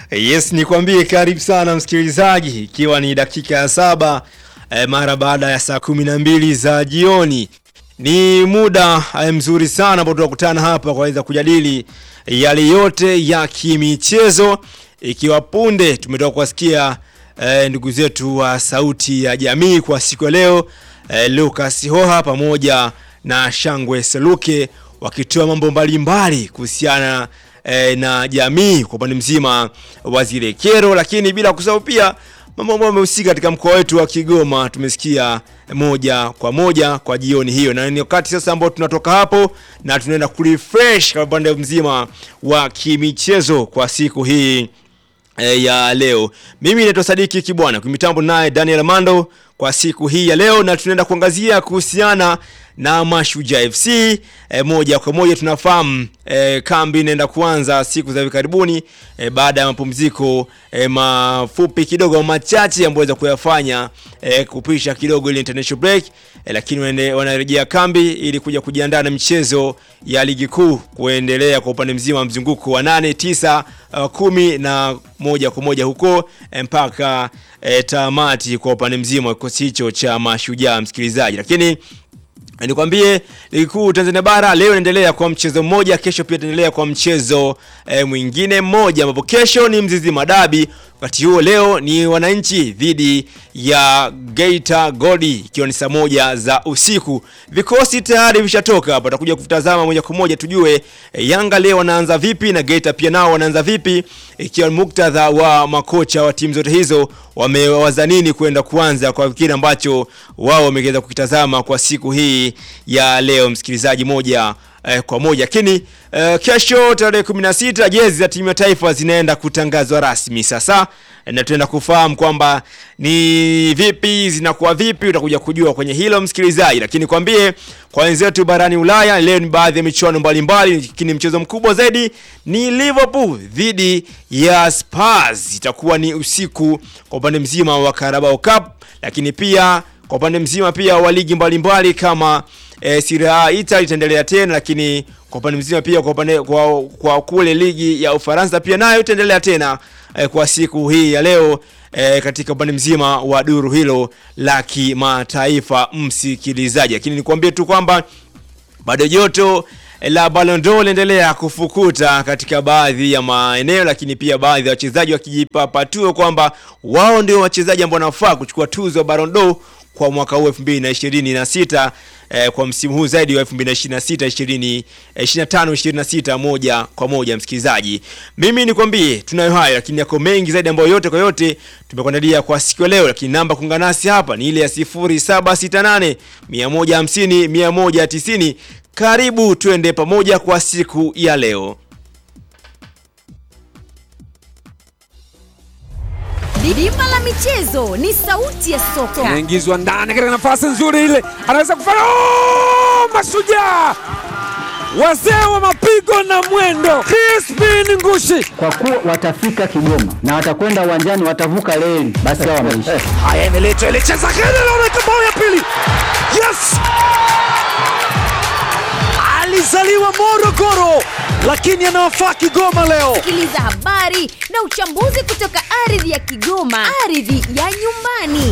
Yes, nikwambie karibu sana msikilizaji, ikiwa ni dakika ya saba eh, mara baada ya saa kumi na mbili za jioni. Ni muda eh, mzuri sana ambao tunakutana hapa kuweza kujadili yale yote ya kimichezo, ikiwa punde tumetoka kuwasikia eh, ndugu zetu wa Sauti ya Jamii kwa siku ya leo eh, Lucas Hoha pamoja na Shangwe Seluke wakitoa mambo mbalimbali kuhusiana eh, na jamii kwa upande mzima wa zile kero, lakini bila kusahau pia mambo ambayo yamehusika katika mkoa wetu wa Kigoma tumesikia moja kwa moja kwa jioni hiyo, na ni wakati sasa ambao tunatoka hapo na tunaenda kurefresh kwa upande mzima wa kimichezo kwa siku hii e, ya leo. Mimi naitwa Sadiki Kibwana, kwa mitambo naye Daniel Mando kwa siku hii ya leo, na tunaenda kuangazia kuhusiana na Mashujaa FC. E, moja kwa moja tunafahamu e, kambi inaenda kuanza siku za hivi karibuni e, baada ya mapumziko e, mafupi kidogo machache ambayo waweza kuyafanya e, kupisha kidogo ile international break e, lakini wende- wanarejea kambi ili kuja kujiandaa na michezo ya ligi kuu kuendelea kwa upande mzima wa mzunguko wa nane, tisa, uh, kumi na moja kwa moja huko e, mpaka e, tamati kwa upande mzima wa kikosi hicho cha Mashujaa, msikilizaji, lakini Nikwambie ligi kuu Tanzania bara leo inaendelea kwa mchezo mmoja, kesho pia itaendelea kwa mchezo e, mwingine mmoja, ambapo kesho ni Mzizima Dabi. Wakati huo leo ni wananchi dhidi ya Geita Godi, ikiwa ni saa moja za usiku. Vikosi tayari vishatoka hapa, tutakuja kutazama moja kwa moja tujue e, Yanga leo wanaanza vipi na Geita pia nao wanaanza vipi, ikiwa ni muktadha wa makocha wa timu zote hizo wamewaza nini kwenda kuanza kwa kile ambacho wao wameweza kukitazama kwa siku hii ya leo, msikilizaji, moja eh, kwa moja. Lakini eh, kesho tarehe 16 jezi za timu ya taifa zinaenda kutangazwa rasmi sasa, eh, na tunaenda kufahamu kwamba ni vipi zinakuwa vipi, utakuja kujua kwenye hilo msikilizaji. Lakini kwambie kwa wenzetu barani Ulaya leo ni baadhi ya michuano mbalimbali, lakini mchezo mkubwa zaidi ni Liverpool dhidi ya Spurs, itakuwa ni usiku kwa upande mzima wa Carabao Cup, lakini pia kwa upande mzima pia wa ligi mbalimbali kama e, Serie A Italy itaendelea tena, lakini kwa upande mzima pia kwa upande kwa, kwa kule ligi ya Ufaransa pia nayo itaendelea tena e, kwa siku hii ya leo e, katika upande mzima wa duru hilo la kimataifa msikilizaji, lakini nikwambie tu kwamba bado joto la Ballon d'Or linaendelea kufukuta katika baadhi ya maeneo, lakini pia baadhi ya wachezaji wakijipapatua kwamba wao ndio wachezaji ambao wanafaa kuchukua tuzo ya Ballon d'Or kwa mwaka huu 2026 eh, kwa msimu huu zaidi wa 2026 20 25 26 moja kwa moja msikilizaji. Mimi nikwambie tunayo hayo, lakini yako mengi zaidi ambayo yote kwa yote tumekuandalia kwa siku ya leo, lakini namba kuungana nasi hapa ni ile ya 0768 150 190. Karibu tuende pamoja kwa siku ya leo. Bima la michezo ni sauti ya soka. anaingizwa ndani katika nafasi nzuri ile, anaweza kufanya oh! Mashujaa wazee wa mapigo na mwendo, Crispin Ngushi. kwa kuwa watafika Kigoma na watakwenda uwanjani, watavuka reli, basi hao wameisha. Haya, imeletwa ile, cheza kile, naona bao ya pili. Yes, alizaliwa Morogoro lakini anawafaa Kigoma leo. Sikiliza habari na uchambuzi kutoka ardhi ya Kigoma, ardhi ya nyumbani.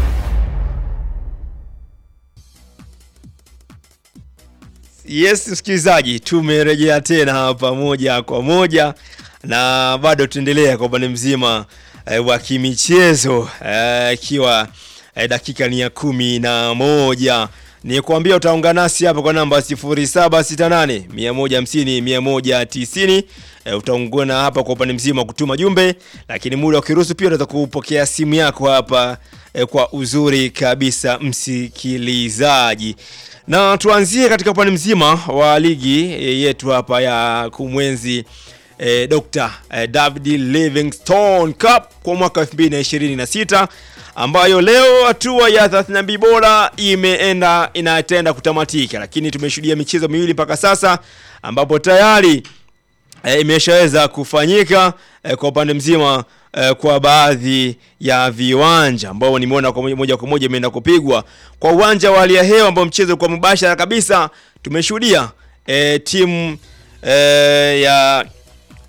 Yes, msikilizaji, tumerejea tena hapa moja kwa moja na bado tuendelea kwa upande mzima eh, wa kimichezo eh, ikiwa eh, dakika ni ya kumi na moja ni kuambia utaungana nasi hapa kwa namba 0768 150 190 eh, utaungana hapa kwa upande mzima wa kutuma jumbe, lakini muda ukiruhusu pia unaweza kupokea simu yako hapa eh, kwa uzuri kabisa msikilizaji na tuanzie katika upande mzima wa ligi e, yetu hapa ya kumwenzi e, Dr. e, David Livingstone Cup kwa mwaka 2026 ambayo leo hatua ya 32 bora imeenda inatenda kutamatika, lakini tumeshuhudia michezo miwili mpaka sasa ambapo tayari e, imeshaweza kufanyika e, kwa upande mzima e, kwa baadhi ya viwanja ambao nimeona kwa moja- moja kwa moja imeenda kupigwa kwa uwanja wa hali ya hewa ambao mchezo kwa mubashara kabisa tumeshuhudia e, timu e, ya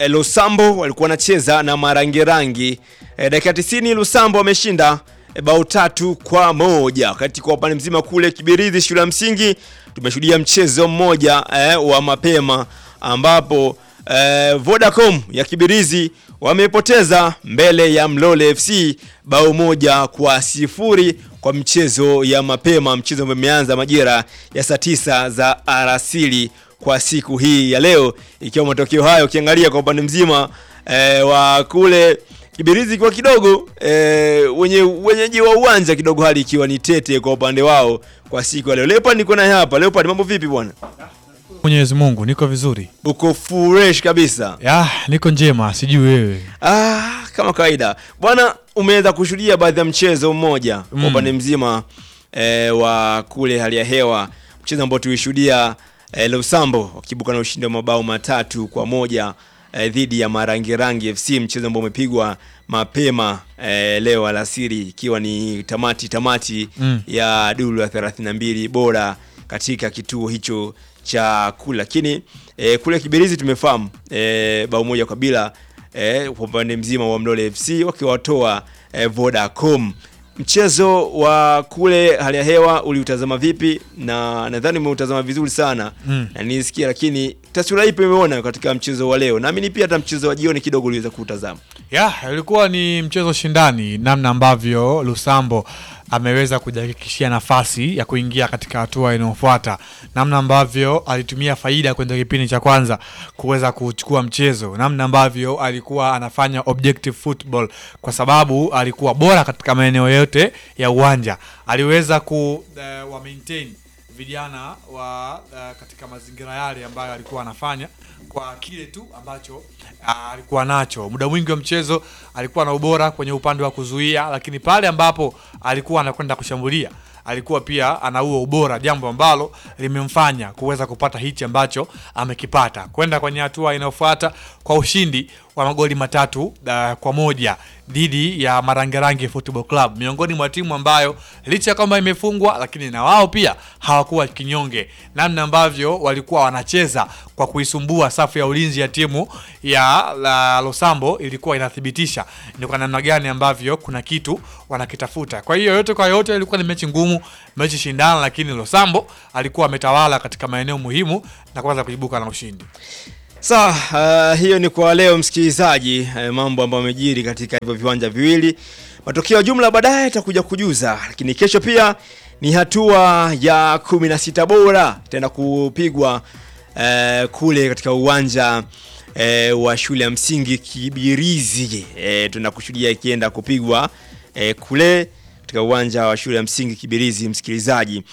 eh, Lusambo walikuwa wanacheza na Marangirangi. Eh, dakika 90 Lusambo wameshinda eh, bao tatu kwa moja. Wakati kwa upande mzima kule Kibirizi shule ya msingi tumeshuhudia mchezo mmoja eh, wa mapema ambapo eh, Vodacom ya Kibirizi wamepoteza mbele ya Mlole FC bao moja kwa sifuri kwa mchezo ya mapema, mchezo ambao umeanza majira ya saa tisa za alasiri kwa siku hii ya leo, ikiwa matokeo hayo ukiangalia kwa upande mzima eh, wa kule Kibirizi kwa kidogo eh, wenye wenyeji wa uwanja kidogo, hali ikiwa ni tete kwa upande wao kwa siku ya leo. Leopard niko naye hapa. Leopard, mambo vipi bwana? Mwenyezi Mungu, niko vizuri. Uko fresh kabisa? Ya, niko njema, sijui wewe. Ah, kama kawaida bwana, umeweza kushuhudia baadhi ya mchezo mmoja kwa Mm. upande mzima eh, wa kule hali ya hewa, mchezo ambao tulishuhudia eh, Lusambo wakibuka na ushindi wa mabao matatu kwa moja eh, dhidi ya Marangirangi FC, mchezo ambao umepigwa mapema eh, leo alasiri, ikiwa ni tamati tamati Mm. ya duru ya 32 bora katika kituo hicho cha kula, lakini eh, kule Kibirizi tumefahamu eh, bao moja kwa bila eh, kwa upande mzima wa Mlole FC wakiwatoa eh, Vodacom. Mchezo wa kule hali ya hewa uliutazama vipi? Na nadhani umeutazama vizuri sana Mm. na nisikia, lakini taswira ipi umeona katika mchezo wa leo? Naamini pia hata mchezo wa jioni kidogo uliweza kuutazama. Ya, ilikuwa ni mchezo shindani, namna ambavyo Lusambo ameweza kujihakikishia nafasi ya kuingia katika hatua inayofuata, namna ambavyo alitumia faida kwenye kipindi cha kwanza kuweza kuchukua mchezo, namna ambavyo alikuwa anafanya objective football, kwa sababu alikuwa bora katika maeneo yote ya uwanja, aliweza ku uh, wa maintain vijana wa uh, katika mazingira yale ambayo alikuwa anafanya kwa kile tu ambacho uh, alikuwa nacho. Muda mwingi wa mchezo alikuwa na ubora kwenye upande wa kuzuia, lakini pale ambapo alikuwa anakwenda kushambulia alikuwa pia ana huo ubora, jambo ambalo limemfanya kuweza kupata hichi ambacho amekipata, kwenda kwenye hatua inayofuata kwa ushindi wa magoli matatu uh, kwa moja dhidi ya Marangerange Football Club, miongoni mwa timu ambayo licha ya kwamba imefungwa, lakini na wao pia hawakuwa kinyonge. Namna ambavyo walikuwa wanacheza kwa kuisumbua safu ya ulinzi ya timu ya la Losambo ilikuwa inathibitisha ni kwa namna gani ambavyo kuna kitu wanakitafuta. Kwa hiyo yote kwa yote ilikuwa ni mechi ngumu, mechi shindana, lakini Losambo alikuwa ametawala katika maeneo muhimu na kuanza kuibuka na ushindi. Sawa, uh, hiyo ni kwa leo msikilizaji, uh, mambo ambayo yamejiri katika hivyo viwanja viwili. Matokeo ya jumla baadaye itakuja kujuza, lakini kesho pia ni hatua ya kumi na sita bora tena kupigwa uh, kule katika uwanja uh, wa shule ya msingi Kibirizi. Uh, tunakushuhudia ikienda kupigwa uh, kule katika uwanja wa shule ya msingi Kibirizi, msikilizaji,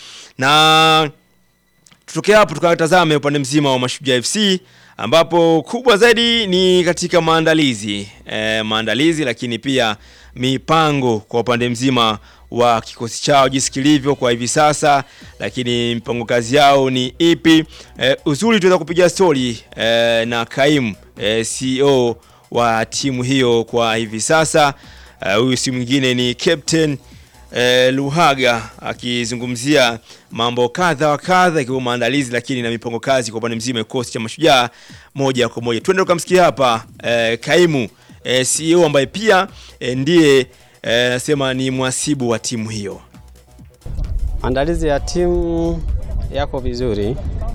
na tutokea hapo tukatazame upande mzima wa Mashujaa FC ambapo kubwa zaidi ni katika maandalizi e, maandalizi lakini pia mipango kwa upande mzima wa kikosi chao jinsi kilivyo kwa hivi sasa, lakini mpango kazi yao ni ipi? E, uzuri tuweza kupiga stori e, na Kaimu e, CEO wa timu hiyo kwa hivi sasa. Huyu si mwingine ni Captain eh, Luhaga akizungumzia mambo kadha wa kadha ikiwemo maandalizi lakini na mipango kazi kwa upande mzima wa kikosi cha Mashujaa moja kwa moja. Twende tukamsikia hapa eh, kaimu eh, CEO ambaye pia eh, ndiye eh, nasema ni mwasibu wa timu hiyo. Maandalizi ya timu yako vizuri.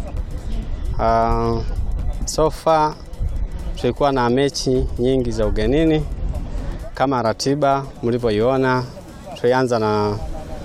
Uh, so far tulikuwa na mechi nyingi za ugenini kama ratiba mlivyoiona. Tulianza na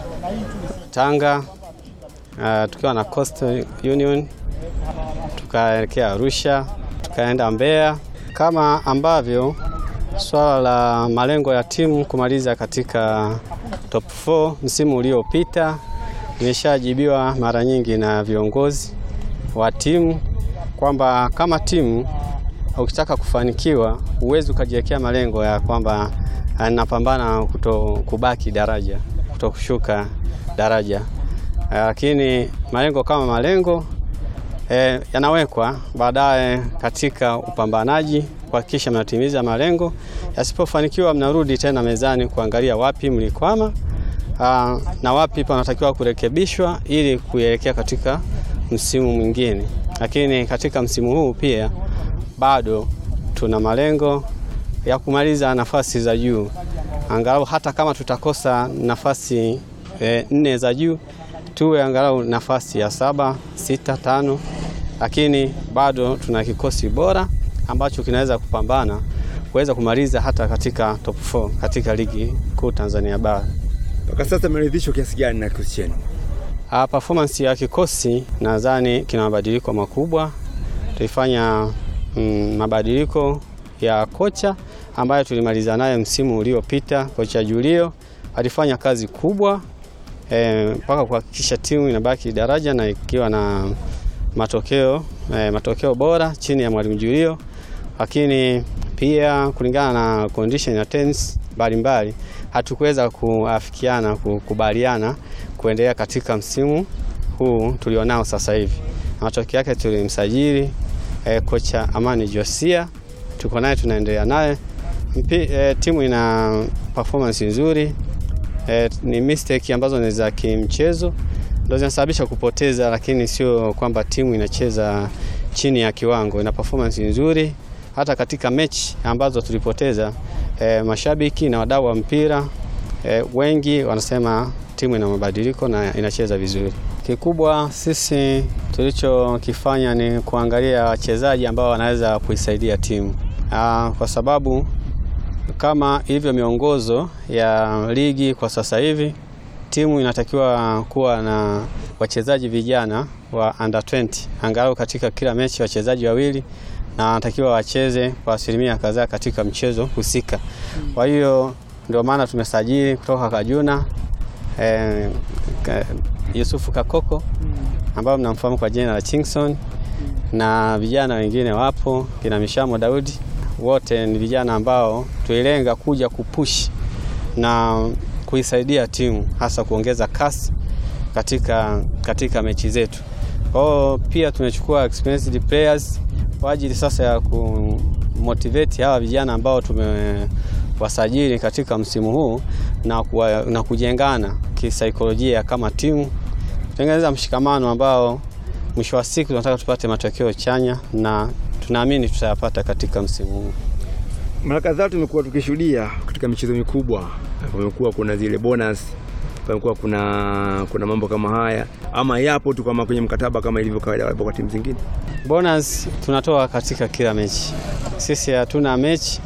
Tanga uh, tukiwa na Coastal Union, tukaelekea Arusha, tukaenda Mbeya, kama ambavyo swala la malengo ya timu kumaliza katika top 4 msimu uliopita imeshajibiwa mara nyingi na viongozi wa timu kwamba kama timu ukitaka kufanikiwa huwezi ukajiwekea malengo ya kwamba napambana kuto kubaki daraja, kuto kushuka daraja, lakini malengo kama malengo e, yanawekwa baadaye katika upambanaji kuhakikisha mnatimiza malengo. Yasipofanikiwa, mnarudi tena mezani kuangalia wapi mlikwama, aa, na wapi panatakiwa kurekebishwa ili kuelekea katika msimu mwingine. Lakini katika msimu huu pia bado tuna malengo ya kumaliza nafasi za juu, angalau hata kama tutakosa nafasi e, nne za juu tuwe angalau nafasi ya saba, sita, tano, lakini bado tuna kikosi bora ambacho kinaweza kupambana kuweza kumaliza hata katika top 4 katika ligi kuu Tanzania bara. Mpaka sasa mmeridhishwa kiasi gani na kikosi chenu? Uh, performance ya kikosi nadhani kina mabadiliko makubwa. Tulifanya mm, mabadiliko ya kocha ambayo tulimaliza naye msimu uliopita. Kocha Julio alifanya kazi kubwa mpaka eh, kuhakikisha timu inabaki daraja na ikiwa na matokeo eh, matokeo bora chini ya mwalimu Julio, lakini pia kulingana na condition ya tennis mbalimbali hatukuweza kuafikiana kukubaliana kuendelea katika msimu huu tulionao sasa hivi. Matokeo yake tulimsajili e, kocha Amani Josia, tuko naye tunaendelea naye e, timu ina performance nzuri e, ni mistake ambazo ni za kimchezo ndio zinasababisha kupoteza, lakini sio kwamba timu inacheza chini ya kiwango. Ina performance nzuri hata katika mechi ambazo tulipoteza e, mashabiki na wadau wa mpira e, wengi wanasema timu ina mabadiliko na inacheza vizuri. Kikubwa sisi tulichokifanya ni kuangalia wachezaji ambao wanaweza kuisaidia timu Aa, kwa sababu kama ilivyo miongozo ya ligi kwa sasa hivi, timu inatakiwa kuwa na wachezaji vijana wa under 20 angalau katika kila mechi wachezaji wawili na wanatakiwa wacheze kwa asilimia kadhaa katika mchezo husika. Kwa hiyo ndio maana tumesajili kutoka Kajuna eh, ka, Yusufu Kakoko ambao mnamfahamu kwa jina la Chingson na vijana wengine wapo kina Mishamo Daudi, wote ni vijana ambao tuilenga kuja kupush na kuisaidia timu hasa kuongeza kasi katika, katika mechi zetu. Kwa hiyo pia tumechukua experienced players kwa ajili sasa ya kumotivate hawa vijana ambao tumewasajili katika msimu huu na, kuwa, na kujengana kisaikolojia kama timu, kutengeneza mshikamano ambao mwisho wa siku tunataka tupate matokeo chanya na tunaamini tutayapata katika msimu huu. Mara kadhaa tumekuwa tukishuhudia katika michezo mikubwa, kumekuwa kuna zile bonus, kumekuwa kuna, kuna mambo kama haya, ama yapo tu kama kwenye mkataba kama ilivyo kawaida kwa timu zingine. Bonus tunatoa katika kila mechi. Sisi hatuna mechi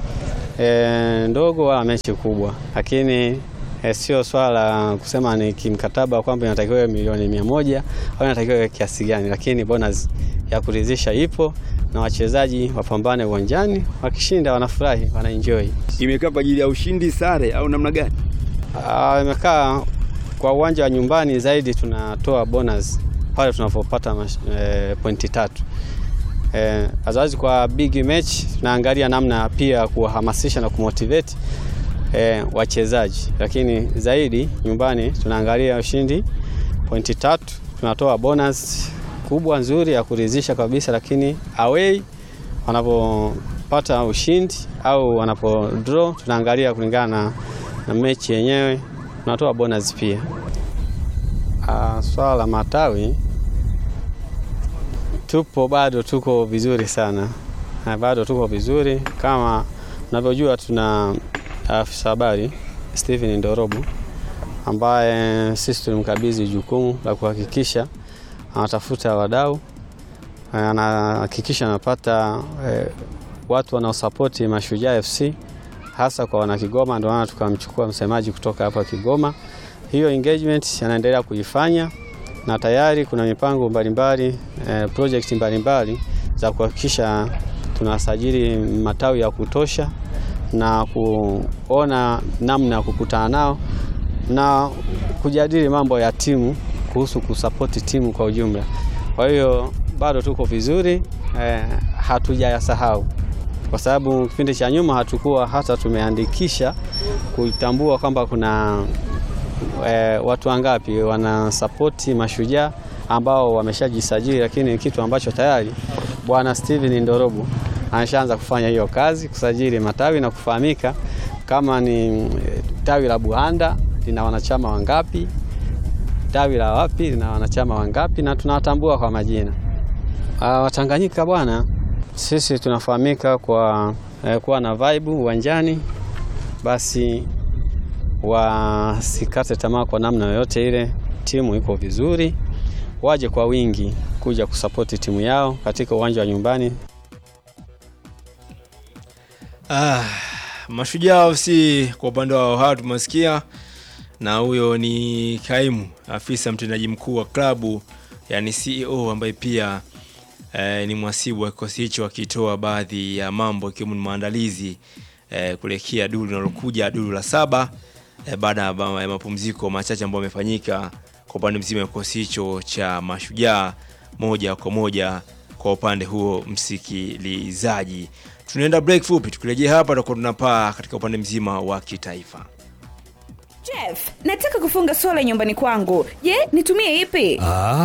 e, ndogo wala mechi kubwa, lakini e, sio swala la kusema ni kimkataba kwamba inatakiwa milioni mia moja au inatakiwa kiasi gani, lakini bonus ya kuridhisha ipo na wachezaji wapambane uwanjani, wakishinda wanafurahi, wanaenjoy. Imekaa kwa ajili ya ushindi, sare au namna gani? Ah, imekaa kwa uwanja wa nyumbani zaidi, tunatoa bonus pale tunapopata e, pointi tatu. Eh, azazi kwa big match tunaangalia namna pia kuwahamasisha na kumotivate eh, wachezaji, lakini zaidi nyumbani tunaangalia ushindi pointi tatu, tunatoa bonus kubwa nzuri ya kuridhisha kabisa, lakini away wanapopata ushindi au wanapo draw tunaangalia kulingana na, na mechi yenyewe tunatoa bonus pia. Ah, swala la matawi tupo bado tuko vizuri sana na bado tuko vizuri kama unavyojua, tuna afisa habari Steven Ndorobu ambaye sisi tulimkabidhi jukumu la kuhakikisha anatafuta wadau, anahakikisha anapata eh, watu wanaosapoti Mashujaa FC hasa kwa wana Kigoma. Ndio maana tukamchukua msemaji kutoka hapa Kigoma. Hiyo engagement anaendelea kuifanya na tayari kuna mipango mbalimbali eh, project mbalimbali za kuhakikisha tunasajili matawi ya kutosha na kuona namna ya kukutana nao na kujadili mambo ya timu kuhusu kusapoti timu kwa ujumla. Kwa hiyo bado tuko vizuri eh, hatujayasahau kwa sababu kipindi cha nyuma hatukuwa hata tumeandikisha kuitambua kwamba kuna E, watu wangapi wanasapoti Mashujaa ambao wameshajisajili, lakini kitu ambacho tayari bwana Steven Ndorobu ameshaanza kufanya hiyo kazi, kusajili matawi na kufahamika kama ni tawi la Buhanda lina wanachama wangapi, tawi la wapi lina wanachama wangapi, na tunawatambua kwa majina. Watanganyika bwana, Sisi tunafahamika kwa eh, kuwa na vibe uwanjani, basi wasikate tamaa kwa namna yoyote ile. Timu iko vizuri, waje kwa wingi kuja kusapoti timu yao katika uwanja wa nyumbani. Ah, Mashujaa FC kwa upande wao hawa tumesikia, na huyo ni kaimu afisa mtendaji mkuu wa klabu yani CEO ambaye pia eh, ni mwasibu wa kikosi hicho akitoa baadhi ya mambo ikiwemo ni maandalizi eh, kuelekea duru linalokuja duru la saba eh, baada ya ma- ya mapumziko machache ambayo yamefanyika kwa upande mzima wa kikosi hicho cha Mashujaa moja kwa moja kwa upande huo msikilizaji. Tunaenda break fupi, tukirejea hapa tutakuwa tunapaa katika upande mzima wa kitaifa. Jeff, nataka kufunga sola nyumbani kwangu. Je, nitumie ipi?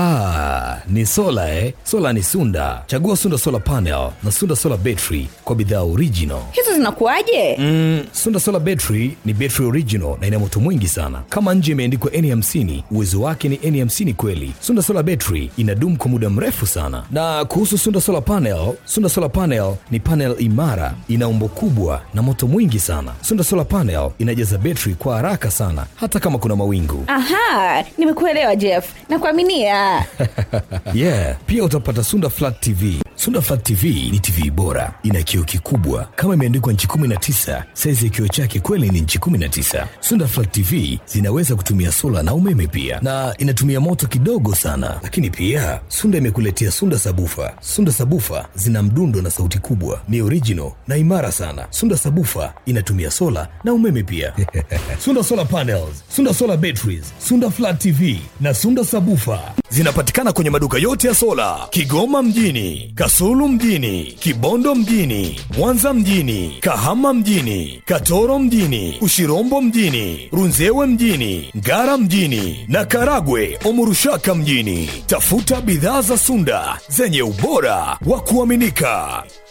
Ah, ni sola eh? Sola ni Sunda. Chagua Sunda Solar Panel na Sunda Solar Battery kwa bidhaa original. Hizo zinakuwaje? Mm, Sunda Solar Battery ni battery original na ina moto mwingi sana. Kama nje imeandikwa N50, uwezo wake ni N50 kweli. Sunda Solar Battery inadumu kwa muda mrefu sana. Na kuhusu Sunda Solar Panel, Sunda Solar Panel ni panel imara, ina umbo kubwa na moto mwingi sana. Sunda Solar Panel inajaza battery kwa haraka sana hata kama kuna mawingu. Aha, nimekuelewa Jeff. Nakuaminia. yeah pia utapata sunda flat tv sunda flat tv ni tv bora ina kioo kikubwa kama imeandikwa nchi 19 saizi ya kioo chake kweli ni nchi 19 sunda flat tv zinaweza kutumia sola na umeme pia na inatumia moto kidogo sana lakini pia sunda imekuletea sunda sabufa sunda sabufa zina mdundo na sauti kubwa ni original na imara sana sunda sabufa inatumia sola na umeme pia sunda solar panels sunda solar batteries sunda flat tv na sunda sabufa zinapatikana kwenye maduka yote ya sola kigoma mjini kasulu mjini kibondo mjini mwanza mjini kahama mjini katoro mjini ushirombo mjini runzewe mjini ngara mjini na karagwe omurushaka mjini tafuta bidhaa za sunda zenye ubora wa kuaminika